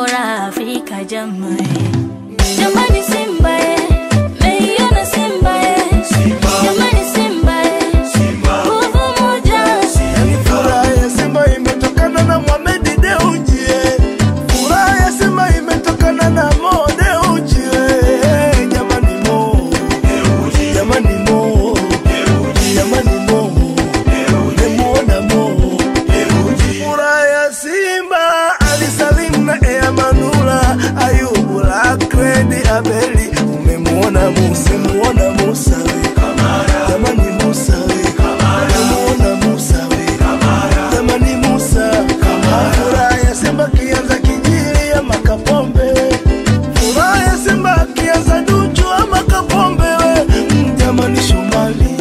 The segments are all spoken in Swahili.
bora Afrika jamani, jamani Simba eh, meiona Simba eh, jamani Simba eh, nguvu moja Yani furaha ya Simba imetokana na Mohamed Dewji eh. Furaha ya Simba imetokana na Mo Dewji eh. Jamani Mo Jamani Mo Jamani Mo Nimemuona Mo Furaha ya Simba Ali Salim na Ea Manula Ayubu Lakredi Abeli Umemuona Musa Muona Musa we Jamani Musa we Umemuona Musa we Jamani Musa Furaha ya Simba kianza kijili ama Kapombe Furaha ya Simba kianza Duchu ama Kapombe we Mm, Jamani Shomali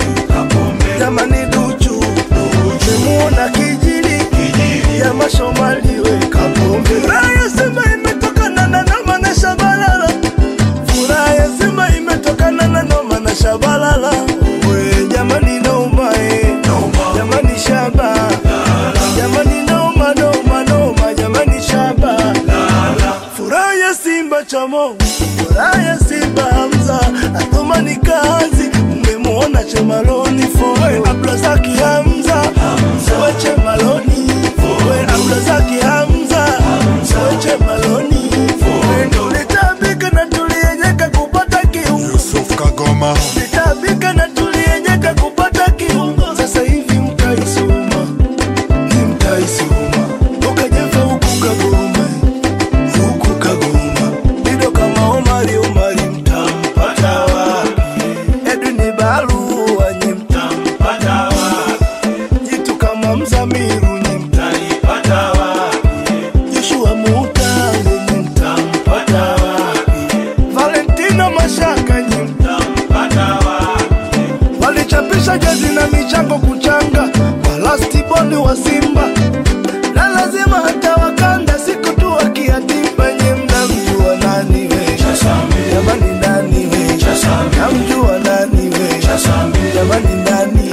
Jamani Duchu Umemuona kijili ya mashomali we Kapombe Furaha ya Simba imetokana na Noma na Shabalala Furaha ya Simba imetokana na Noma na Shabalala we jamani Noma eh jamani Shaba jamani Noma Noma Noma jamani Shaba Furaha ya Simba chamo Furaha ya Simba Hamza Athumani kazi Mmemwona Chemaloni Foe Abdulazaki Hamza Foe Chemaloni Foe Abdulazaki Hamza Foe Chemaloni Foe Tulitabika na tulienyeka kupata kiungo Yusuf Kagoma Tulitabika na tulienyeka kupata kiungo Sasa hivi mtaisoma Ni mtaisoma Ukajefa huku Kagoma huku Kagoma Dido kama Omari Omari mtampata wapi? Edwin Barua nyi mtampata wapi? Jitu kama Mzamiru nyi mtanipata wapi? Joshua Mutale nyi mtampata wapi? Valentino Mashaka nyi mtampata wapi? Walichapisha jezi na michango kuchanga walastiboli wa Simba na lazima hata wakanda siku tu wakiatimba nye mnamjua nani we jamani nani we namjua nani we jamani nani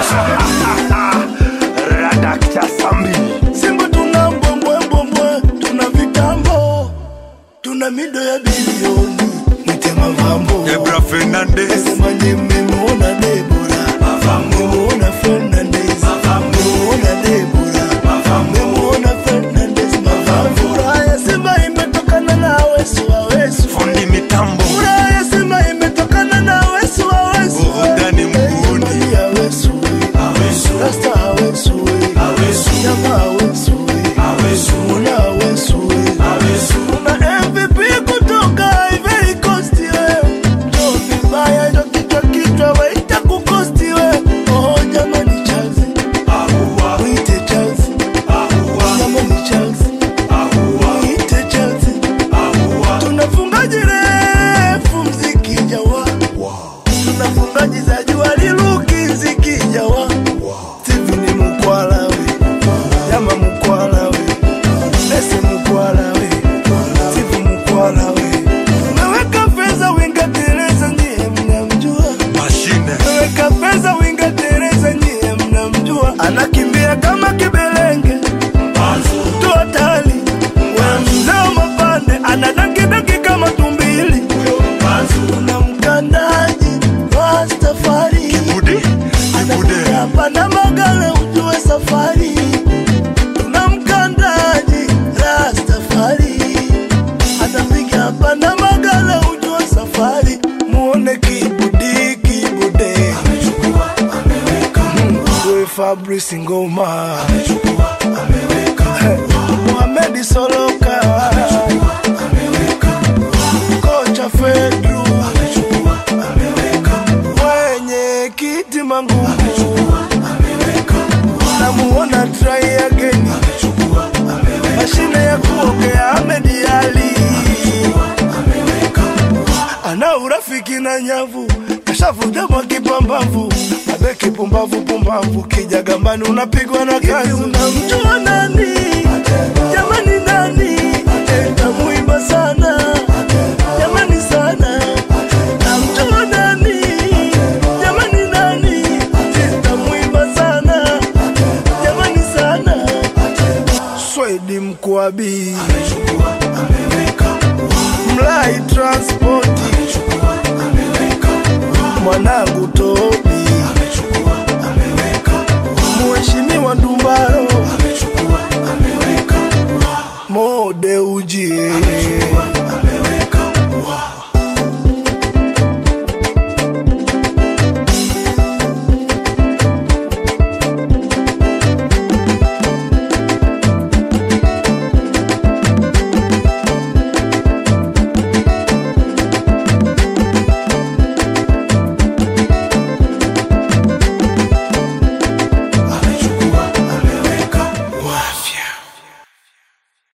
Radakta Sambi Simba tuna mbwembwembwembwe tuna vitambo tuna mido ya bilioni mwite mavambo Debra Fernandez Sema nye mmemuona Debora mmemuona Fernandez mmemuona Debora mmemuona Fernandez mavambo Furaha ya Simba imetokana na Awesu Awesu Fundi Mitambo Furaha ya Simba imetokana na Awesu Awesu Burudani mguuni. Jamani Awesu Rasta Awesu Nyama Awesu Muna Awesu Kuna MVP kutoka Ivory Coast we Ndio vibaya ndio kichwa kichwa waita kukosti we Oh jamani Chelsea Mwite Chelsea Jamani Chelsea Mwite Chelsea Tunafungaji refu mziki jawa Tunafungaji za jua liluki mziki jawa Steve ni mkwala we Jama mkwala we Nese mkwala we Steve mkwala we Umeweka pesa winga Teresa nyie mnamjua Mashine Umeweka pesa winga Teresa nyie mnamjua Anakimbia kama kibelenge Mtu hatari We mzee mapande Anadankidanki kama tumbili Kuna mkandaji Rastafari Bude Bude hapa na magala ujue safari tuna mkandaji Rastafari atapiga hapa na magala ujue safari muone kibudi kibude Mwe Fabrice Ngoma Mohamed Soloka kocha Fedru mwenye kiti mangu namuona try again mashine ya kuogea Ahmed Ali ana urafiki na nyavu kashavuja mwa kipambavu abe kipumbavu pumbavu kija gambani unapigwa na kazi unamjua nani jamani nani tamuimba sana jamani sana namjua nani jamani nani tamuimba sana jamani sana Swedi Mkwabi transport mwanangu Tobi Mheshimiwa Ndumbaro Mode ujie